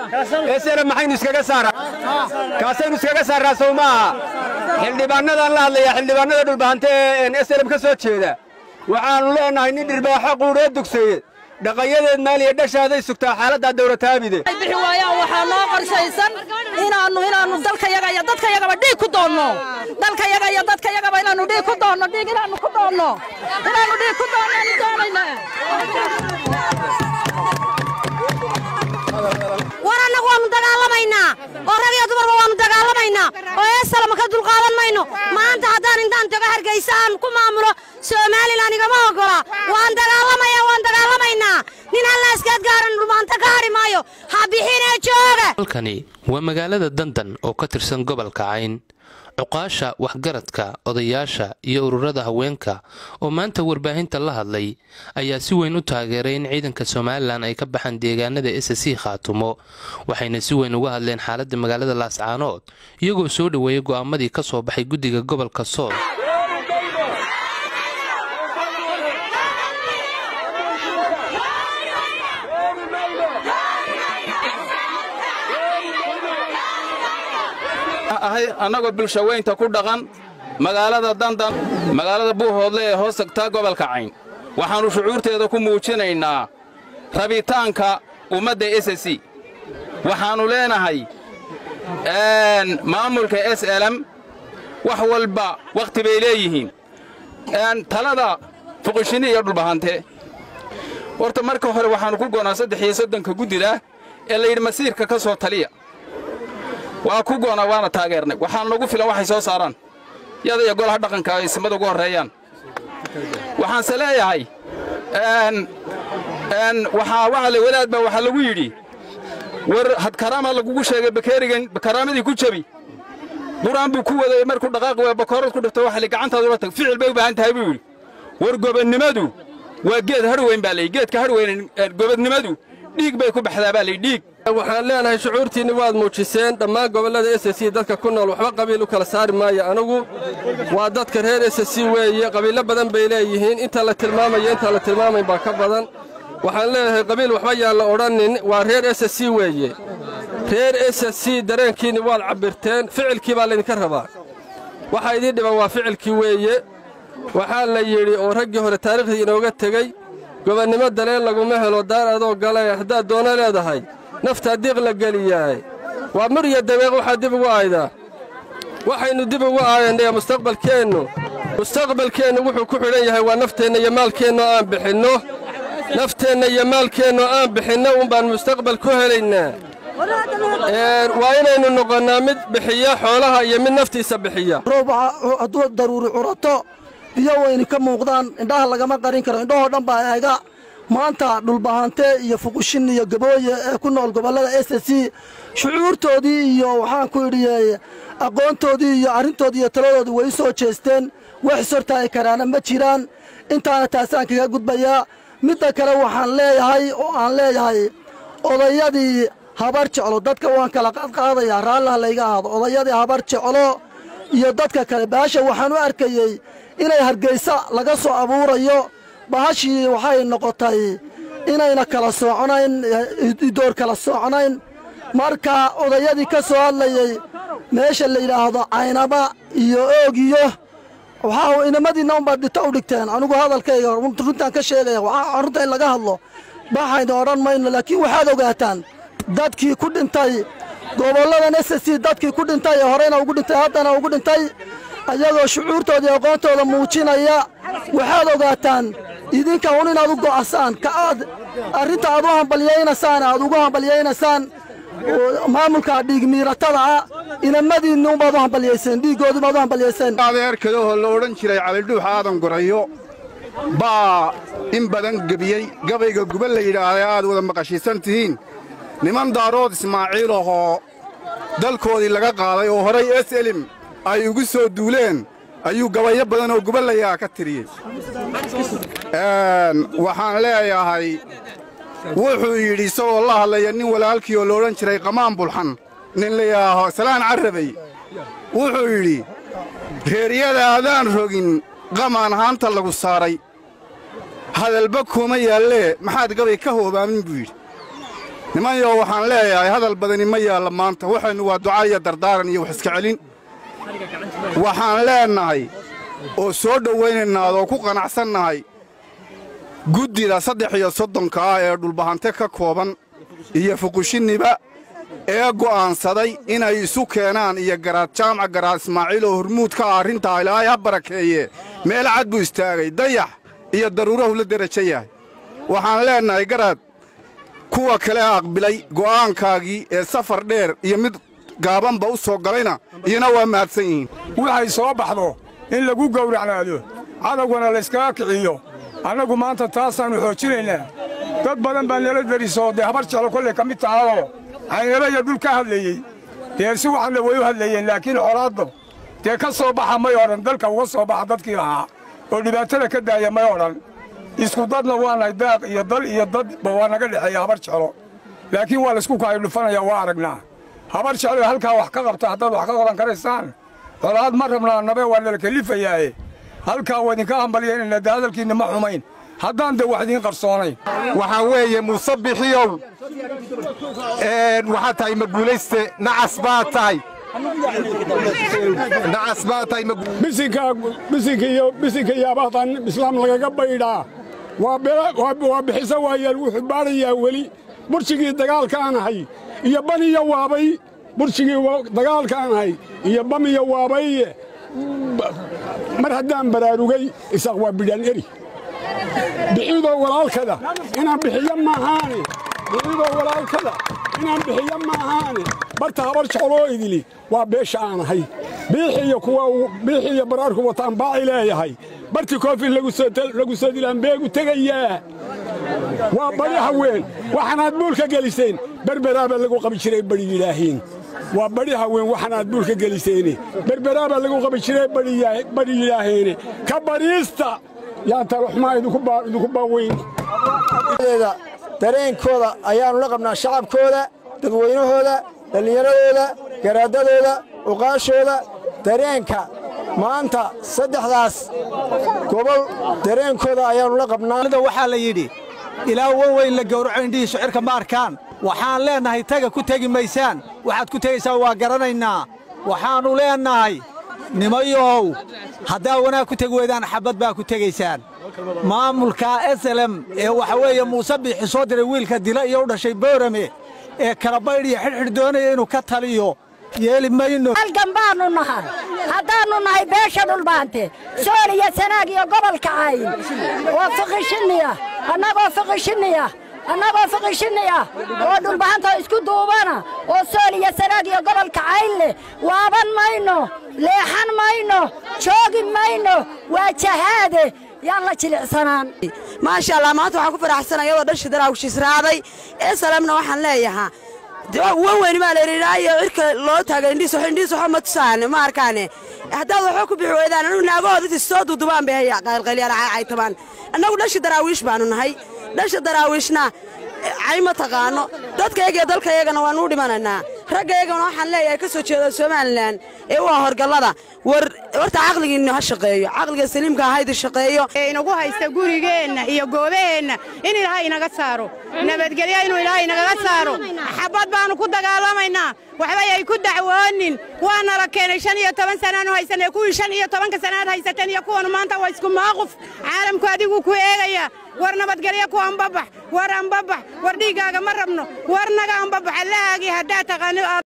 eslm maxaynu iskaga saaraa kaasaynu iskaga saarraa sow maaha xildhibaanadaan la hadlayaa xildhibaanada dhulbahante ee eslm ka soo jeeda waxaannu leennahay nin dhirbaaxo quudhoo dugsaye dhaqayadeed maaliya dhashaaday sugtaa xaaladdaa dawlataabide bixi waayaan waxaa noo qorshaysan inaannu inaannu dalkayaga iyo dadkayagaba dhiig ku doonno dalkayaga iyo dadkayagaba inaannu dhiig ku doonno dhiig inaannu ku doonno inaannu dhiig ku doonno aanu doonaynaa war annagu waannu dagaalamaynaa oo rag iyo dumarba waannu dagaalamaynaa oo eesalama ka dulqaadan mayno maanta haddaan intaan tago hargaysa aan ku maamulo somalilan igama oggola waan dagaalamayaa waan dagaalamaynaa nin hallaaskaad gaaran dhulmaanta ka hadhi maayo ha bixinee jooga halkani waa magaalada dandan oo ka tirsan gobolka cayn cuqaasha waxgaradka odayaasha iyo ururada haweenka oo maanta warbaahinta la hadlay ayaa si weyn u taageeray in ciidanka somalilan ay ka baxaan deegaanada s c khaatumo waxayna si weyn uga hadleen xaaladda magaalada laascaanood iyagoo soo dhoweeyay go'aamadii ka soo baxay guddiga gobolka sool ahay annagoo bulshaweynta ku dhaqan magaalada dandan magaalada buuhoodle ee hoos tagtaa gobolka cayn waxaannu shucuurteeda ku muujinaynaa rabitaanka ummadda s c waxaannu leenahay maamulka s lm wax walba wakhti bay leeyihiin talada fuqishini iyo dhulbahante horta marka hore waxaannu ku goonaa saddex iyo soddonka guddida ee layidhi masiirka ka soo taliya waa ku goonaa waana taageernay waxaan nagu filan waxay soo saaraan yada iyo golaha dhaqanka ay simada ugu horreeyaan waxaanse leeyahay waxaa waxale wadaad baa waxaa lagu yidhi war hadkaraama lagugu sheegay bakeerigan bakaraamadii ku jabi qur-aan buu ku waday markuu dhaqaaqi waa bakoorad ku dhifto waxa li gacantaadu la tag ficil bay u baahan tahay buu yidhi war gobonnimadu waa geed harweyn baa layidhi geedka harweyn gobonnimadu dhiig bay ku baxdaa baa layidhi dhiig waxaan leenahay shucuurtiinni waad muujiseen dhammaan gobollada s c dadka ku nool waxba qabiil u kala saari maayo anugu waa dadka reer s c weeye qabiillo badan bay leeyihiin inta la tilmaamayo intaan la tilmaamayn baa ka badan waxaan leeyahay qabiil waxba yaan la odhanin waa reer s c weeye reer s c dareenkiinni waad cabbirteen ficilkii baa laydinka rabaa waxaa idiin dhiban waa ficilkii weeye waxaa la yidhi oo raggii hore taariikhdii inooga tegey gobonnimo daleen laguma helo daar adoo gale haddaad doono leedahay naftaa diiq la geliyaay waa mur iyo dabeeq waxaa dib ugu aaydaa waxaynu dib ugu aayannay mustaqbalkeennu mustaqbalkeennu wuxuu ku xidhan yahay waa nafteenna iyo maalkeenno aan bixinno nafteenna iyo maalkeenno aan bixinno uunbaan mustaqbal ku helaynaa waa inaynu noqonnaa mid bixiya xoolaha iyo mid naftiisa bixiya roob hadduu daruuri curato biyo wayni ka muuqdaan indhaha lagama qarin karo indhahoo dhan baa eega maanta dhulbahante iyo fuqushin iyo gabooye ee ku nool gobollada s c shucuurtoodii iyo waxaan ku idhi aqoontoodii iyo arrintoodii iyo taladoodii way u soo jeesteen wax ishortaagi karaana ma jiraan intaana taasaan kaga gudbayaa midda kale waxaan leeyahay oo aan leeyahay odayadii habar jeclo dadka waan kala qaadqaadayaa raallaha layga ahaado odayadii habar jeclo iyo dadka kale baasha waxaan u arkayey inay hargaysa laga soo abuurayo bahashii waxay noqotay inayna kala sooconayn idoor kala sooconayn marka odayadii ka soo hadlayey meesha la yidhaahdo caynaba iyo oogiyo waxaa inamadiinna unbaad dhito u dhigteen anigu hadalkayga runtaan ka sheegaya waxaa runta in laga hadlo baxayna odhan mayno laakiin waxaad ogaataan dadkii ku dhintay gobolladan s c dadkii ku dhintay ee horeyna ugu dhintay haddana ugu dhintay ayagoo shucuurtooda iyo aqoontooda muujinaya waxaad ogaataan idinka un inaad u go'asaan ka aad arrinta aad u hambalyaynaysaan aad ugu hambalyaynaysaan maamulka dhiigmiiratada ah inamadiinni unbaad u hambalyayseen dhiiggoodii baad u hambalyayseen adeerkadahoo la odhan jiray calidhuux aadan gurayo baa in badan gebiyey gabayga guba la yidhaahday aad wada maqashiisan tihiin niman daarood ismaaciil ahoo dalkoodii laga qaaday oo horay es elim ay ugu soo duuleen ayuu gabayo badan oo gubalayaa ka tiriyey waxaan leeyahay wuxuu yidhi isagoo la hadlaya nin walaalkii oo loodhan jiray qamaan bulxan nin layidhaaho salaan carrabay wuxuu yidhi reeryada adaan rogin qamaan haanta lagu saaray hadalba kuma yaallee maxaad gabay ka hoobaamin buu yidhi nimanyo waxaan leeyahay hadal badani ma yaalla maanta waxaynu waa duca iyo dardaaran iyo wax iska celin waxaan leennahay oo soo dhowaynaynaa oo ku qanacsannahay guddida saddex iyo soddonka ah ee dhulbahante ka kooban iyo fuqushiniba ee go'aansaday inay isu keenaan iyo garaad jaamac garaad ismaaciil oo hormuud ka ah arrintaa ilaahay ha barakeeye meel cad buu istaagay dayax iyo daruurahu la derajo yahay waxaan leennahay garaad kuwa kale aqbilay go'aankaagii ee safar dheer iyo mid gaabanba u soo galayna iyana waa mahadsan yihiin waxay soo baxdo in lagu gowracnaado cadowgana layskaga kiciyo annagu maanta taasaannu xoojinaynaa dad badan baa nala derisoo dee habar jeclo kollay ka mid tahadoo caynalo iyo dhul ka hadleeyey dee si waxanna way u hadleeyeen laakiin colaaddo dee ka soo baxa may odhan dalka uga soo baxa dadkii lahaa oo dhibaatada ka daaya may odhan isku dadna waanahay daaq iyo dal iyo dadba waa naga dhexeeya habar jeclo laakiin waa laysku kaayo dhufanaya waa aragnaa habar jeclo halkaa wax ka qabta haddaad wax ka qaban karaysaan colaad ma rabnaa nabe waa nala kelifayaaye halkaa waa idinka hambalyaynayna dee hadalkiinna ma xumayn haddaan dee wax idiin qarsoonayn waxaa weeye muuse bixiyow waxaa tahay maguulayste nacas baa tahay nacas baa tahay bisinka iyo bisinka iyo abaatan islaam lagaga baydhaa waa bixisa waayaan wuxuu baadhayaa weli burshigii dagaalkaan ahay iyo baniyo waabay burshigii dagaalkaan ahay iyo bamiyo waabaye mar haddaan baraarugay isaaq waa bidhaan eri bixidoo walaalkada inaan bixiyo maahaane bixidoo walaalkada inaan bixiyo maahaane barta habar jecloo idili waa beesha aan ahay biixiyo kuwa biixiyo baraarku wataan baaci leeyahay barti koofin lagu soo dilaan beegu tegayaa waa bari haween waxaanaad buulka geliseen berberaabaa lagu qabi jiray bari yidhaahiin waa bari haween waxaanaad buulka geliseene berberaabaa lagu qabi jiray bari yidhaaheene ka bariista yaan taloxmaa idinku baaweyn dareenkooda ayaannu la qabnaa shacabkooda dadweynahooda dhallinyaradooda garaadadooda uqaashooda dareenka maanta saddexdaas gobol dareenkooda ayaannu la qabnaa waxaa la yidhi ilaa wan weyn la gowraco indhihii shucirka ma arkaan waxaan leennahay taga ku tegi maysaan waxaad ku tegaysaan waa garanaynaa waxaannu leennahay nimayow haddaa wanaag ku tegi weydaan xabbad baa ku tegaysaan maamulka eselem ee waxa weeye muuse biixi soo diray wiilka dila iyo u dhashay boorame ee kalabaydh iyo xidhxidh doonaya inuu ka taliyo yeeli mayno halgan baannu nahay haddaannu nahay beesha dhulbaante sool iyo sanaag iyo gobolka cayn oo fiqishiniya annagoo fiqishiniya annagoo fiqishiniya oo dhulbahanta isku duubana oo sool iyo sanaag iyo gobolka cayn leh waaban mayno leexan mayno joogi mayno waa jahaade yaan la jilicsanaan maasha allah maanta waxaan ku faraxsanay iyadoo dhashi daraawshisraaday ee salamna waxaan leeyahaa wan weyni baa layidhaayo cirka loo taagay indhiis indhiis waxba ma tusaane ma arkaane haddaad waxba ku bixi weydaan anigu naagahooda intii soo duudubaan bay haya qaylqaylyaal caytabaan annagu dhashi daraawiish baanu nahay dhashi daraawiishna cay ma taqaano dadkayaga iyo dalkayagana waannu u dhimanaynaa raggayagana waxaan leeyahay ka soo jeeda somalilan ee waa horgallada war horta caqligiinnu ha shaqeeyo caqliga saliimka haydi shaqeeyo inagu haysta gurigeenna iyo goobaheenna in ilaahay inaga saaro nabadgelyo inuu ilaahay inagaga saaro xabad baannu ku dagaalamaynaa waxbay ay ku dacwoonin waa nala keenay shan iyo toban sanaanu haysanay kuwii shan iyo tobanka sanaad haysateen iyo kuwanu maanta waa isku maaquf caalamku adiguu ku eegaya war nabadgelyo ku ambabax war ambabax war dhiiggaaga ma rabno war naga ambabax allahaagii haddaa taqaano